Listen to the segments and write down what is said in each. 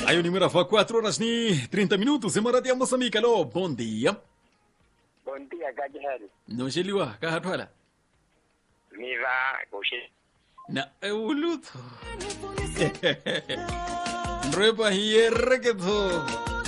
Aí o número foi 4 horas e 30 minutos. Em Moradia, Moçambique. Alô, bom dia. Bom dia, Gajihari. Não geliwa, kahatwala. Miva, Goshi. Na, eu luto. Repa hierreketo.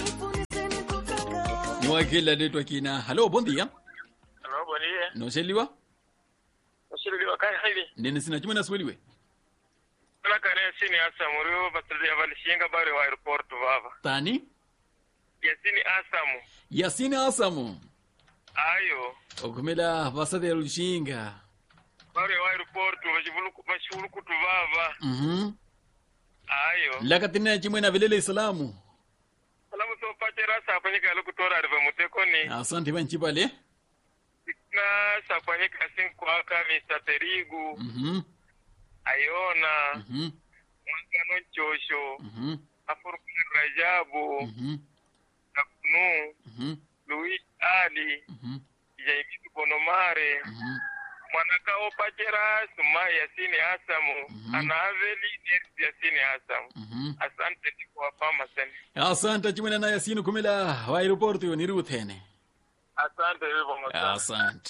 Ni wakila letu akina. Alô, bom dia. Hello, bom dia. Não geliwa? Ushiriliwa kai hivi. Nene sina chuma nasweliwe. Kala kare sini Asamu rio batrudi avalishinga bari wa airport baba. Tani? Yasini Asamu. Yasini Asamu. Ayo. Okumela basade lushinga. Bari wa airport bashivuluku bashivulukutu baba. Mhm. Ayo. Lakatina chimwe na vilele salamu. Salamu so pachera sapanyika lukutora riva mutekoni. Asante banchipale. Na sapanyika sinkwaka Mr. Terigu. Mhm. Ayona. Mhm. Mwangano Chosho. Mhm. Afurukuni Rajabu. Mhm. Nakunu. Mhm. Luis Ali. Mhm. Jaimitu Bonomare. Mhm. mwanakao pachera suma yasini asamu Mhm. anaaveli nersi yasini asamu Mhm. asante ndikuwapama sene asante chimwena na yasini kumela wa aeroport yo niruthene asante vivo asante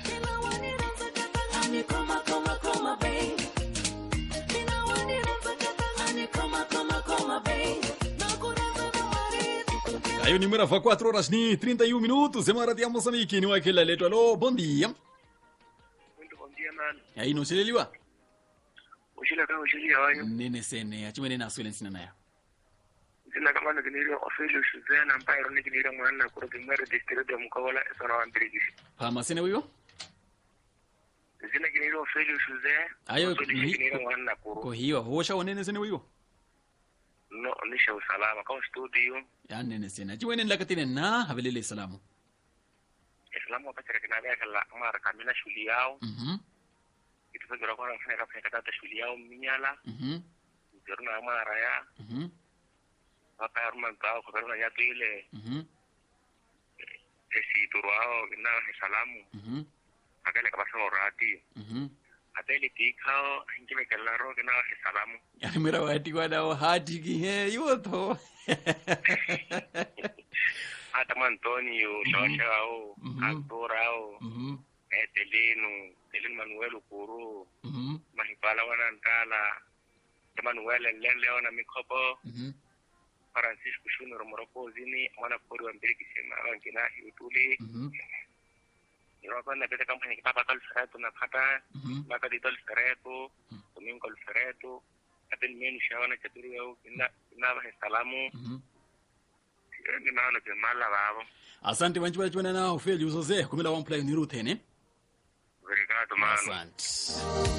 Aí o número foi 4 horas e 31 minutos. Em Maradia, Moçambique. Ni wakila letu. Alô, bom dia. bondia nani Aí não sileliwa. ushile ka ushili yawanyu Nene sene. Chimwene na swelen sina naya. zina kama nikinilio official shuzena mpairo nikinilio mwana kuro kimwere district ya mkawola esona wambirigisi Pama sene wiyo? zina kinilio official shuzena Ayo, nikinilio ni- mwana kuro Ko hiyo. Hosha wanene sene wiyo? no nisha usalama kama studio Ya nene sene. Chimwene lakatine na havilele salamu. islamu wapachara kinavya kala mara kamina shuli yao Mhm. itufagira kwa nafanya kafanya katata shuli yao minyala Mhm. zeruna mara ya Mhm. vakaaruma ntao kuveruna nyatu ile Mhm. esiturwao inao ni salamu Mhm. akele kabasa orati Mhm. ateli tikao ingime kelaro kinao ni salamu Yani mira wati kwa dawa hati ki he yoto. hata mantonio shawashao Mhm. aktorao Mhm. etelinu telinu manuel kuru Mhm. mahipala wana ntala emanuel lele wana mikopo Mhm. francisco shunuro morokozini mwana kori wa mbili kisema wankina yutuli Mhm. iropana pete kampani kipapa kalfereto na pata Mhm. makadito alfereto domingo alfereto aten menu shawana chaturi yau ina ina ba salamu Mhm. ni maana ke mala babo Asante banchi bali chwana na ufeli uzoze kumela one play niruthene. verigado mano Asante.